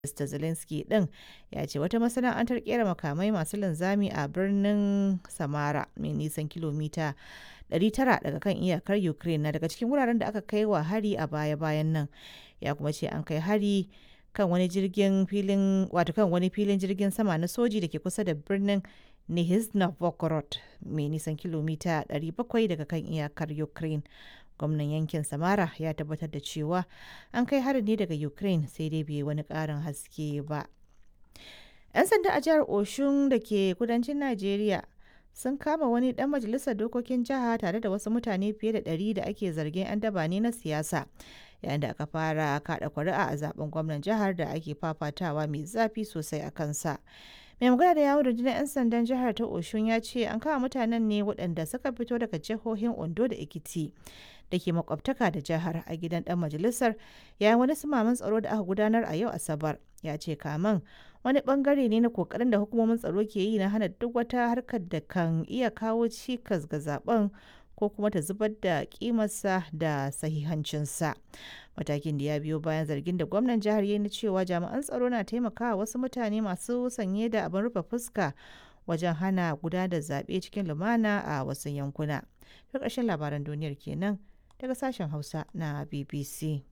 Mr. Zelensky ɗin ya ce wata masana'antar kera makamai masu linzami a birnin Samara mai nisan kilomita 900 daga kan iyakar Ukraine na daga cikin wuraren da aka kai wa hari a baya-bayan nan. Ya kuma ce an kai hari kan wani jirgin filin wato kan wani filin jirgin sama na soji da ke kusa da birnin Nizhny Novgorod mai nisan kilomita 700 daga kan iyakar Ukraine. gwamnan yankin samara ya tabbatar da cewa an kai harin ne daga ukraine sai dai bai wani karin haske ba 'yan sanda a jihar oshun da ke kudancin najeriya sun kama wani dan majalisar dokokin jiha tare da wasu mutane fiye da 100 da ake zargin 'yan daba ne na siyasa yayin da aka fara kada kuri'a a zaben gwamnan jihar da ake fafatawa mai zafi sosai a kansa mai magana da yawon rundunar 'yan sandan jihar ta oshun ya ce an kama mutanen ne waɗanda suka fito daga jihohin ondo da ekiti da ke makwabtaka da jihar a gidan dan majalisar yayin wani sumaman tsaro da aka gudanar a yau asabar ya ce kaman wani bangare ne na kokarin da hukumomin tsaro ke yi na hana duk wata harkar da kan iya kawo cikas ga zaben ko kuma ta zubar da kimarsa da sahihancinsa matakin da ya biyo bayan zargin da gwamnan jihar ya na cewa jami'an tsaro na taimakawa wasu mutane masu sanye da abin rufe fuska wajen hana gudanar da zaɓe cikin lumana a wasu yankuna. Ta ƙarshen labaran duniyar kenan daga sashen Hausa na BBC.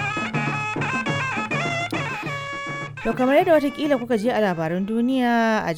To kamar yadda watakila kuka je a labaran duniya a